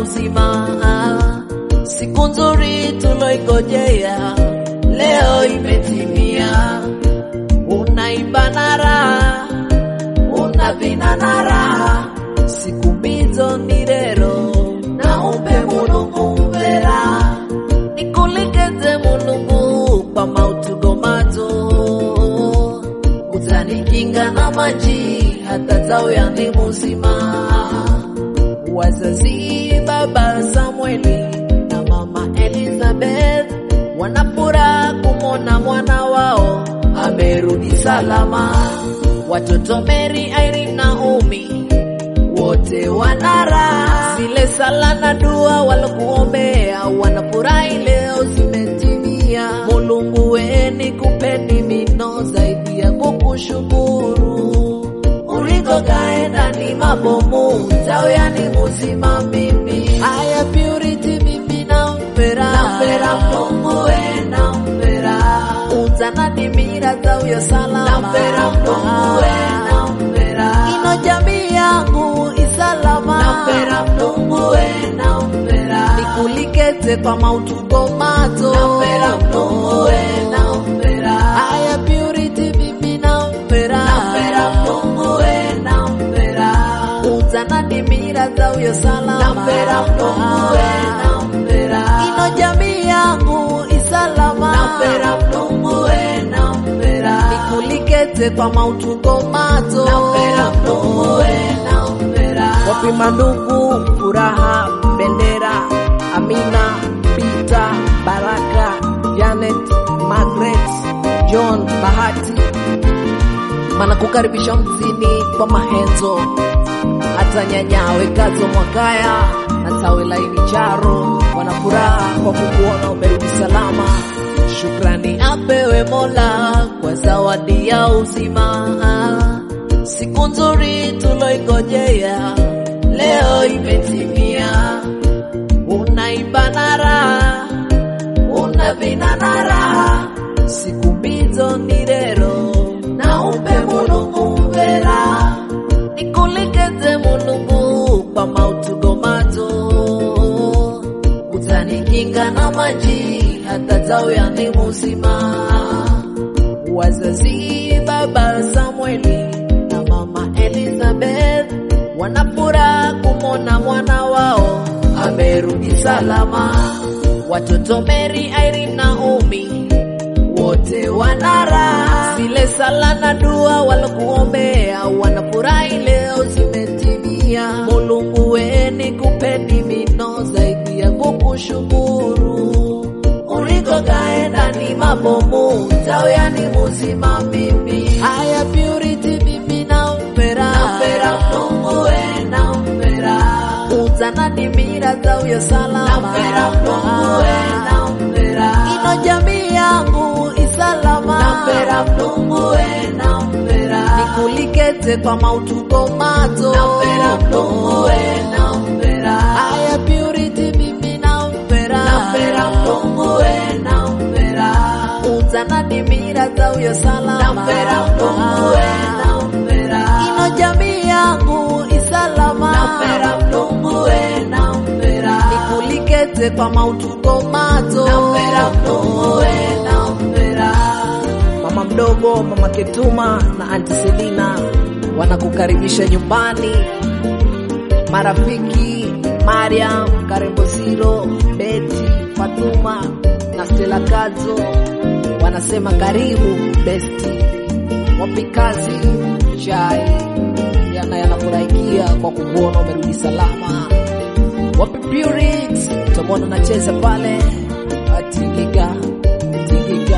uzima. Siku nzuri tuloigojea leo imetimia. Unaimba na raha, unavina na raha, siku mbizo ni rero na umbe mulungu mvera nikulikeze mulungu kwa mautugo mato utanikinga na maji hata tauya ni muzima wazazi baba Samueli na mama Elizabeth wanafuraha kumwona mwana wao amerudi salama. Watoto Mary, Irene, Naomi wote wanara zile sala na dua walokuombea, wanafurahi leo zimetimia. Mulungu weni kupeni mino zaidi ya kukushukuru ulikokaenda ni mabomu tauyani muzima mimi aya purity mimi nampera nampera Mungu we nampera utanadimira tauyo salama nampera Mungu we nampera ino jamii yangu isalama nampera Mungu we nampera nikulikete kwa mautugo mato nampera Mungu we nampera aya purity mimi nampera nampera Mungu we nampera utanadimira tauyo salama nampera Mungu we nampera ino jamii yangu isalama nampera Mungu we nampera nikulikete kwa mautugo mato nampera Mungu we nampera wapima ndugu furaha bendera amina pita baraka janet margaret john bahati manakukaribisha mzini kwa mahenzo hata nyanyawe kazo mwakaya na tawe laini charo wanafuraha kwa kukuona umerudi salama shukrani apewe mola kwa zawadi ya uzima siku nzuri tuloigojea leo imetimia unaimba na raha unavina na raha siku mbizo ni rero na umbe mulungu mvera nikulikeze mulungu kwa mautugo mato utanikinga na maji hata tauya ni muzima wazazi baba Samueli na mama Elizabeth wanafuraha kumwona mwana wao amerudi salama. Watoto Mary, Irene, Naomi wote wanara zile sala na dua walokuombea, wanafurahi leo zimetimia. Mulungu weni kupeni mino zaidi ya kukushukuru ulikokaenda ni mabomu tauyani muzima mimi aya purity mimi nampera nampera Mungu we nampera utanadimira tauyo salama nampera Mungu we nampera ino jamii yangu isalama nampera Mungu we nampera nikulikete kwa mautugo mato nampera Mungu we nampera aya purity mimi nampera nampera Mungu we nampera utanadimira tauyo salama nampera Mungu we nampera ino jamii yangu isalama nampera Mungu we nampera nikulikete kwa mautugo mato nampera Mungu we nampera mama mdogo mama ketuma na anti selina wanakukaribisha nyumbani marafiki mariam karembosiro beti fatuma na stela kazo wanasema karibu besti wapikazi chai yana yanafurahikia kwa kukuona umerudi salama wapi Purix utamwona nacheza pale atingiga tingiga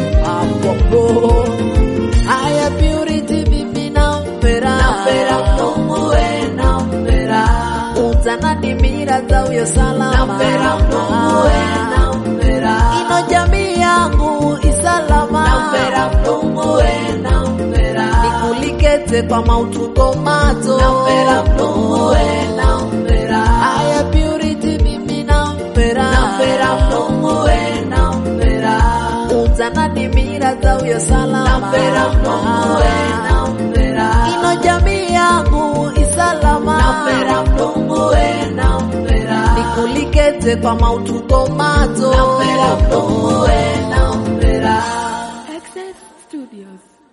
apopo aya purity mimi nampera nampera Mungu we nampera utanadimira tauyo salama nampera Mungu we nampera ino jamii yangu isalama nampera Mungu we nampera nikulikete kwa mautugo mato nampera Mungu we nampera aya purity mimi nampera nampera Mungu we nampera utanadimira tauyo salama nampera Mungu we nampera ino jamii yangu isalama nampera Mungu we nampera mulikete kwa mautugo mazo Napera mdomo we na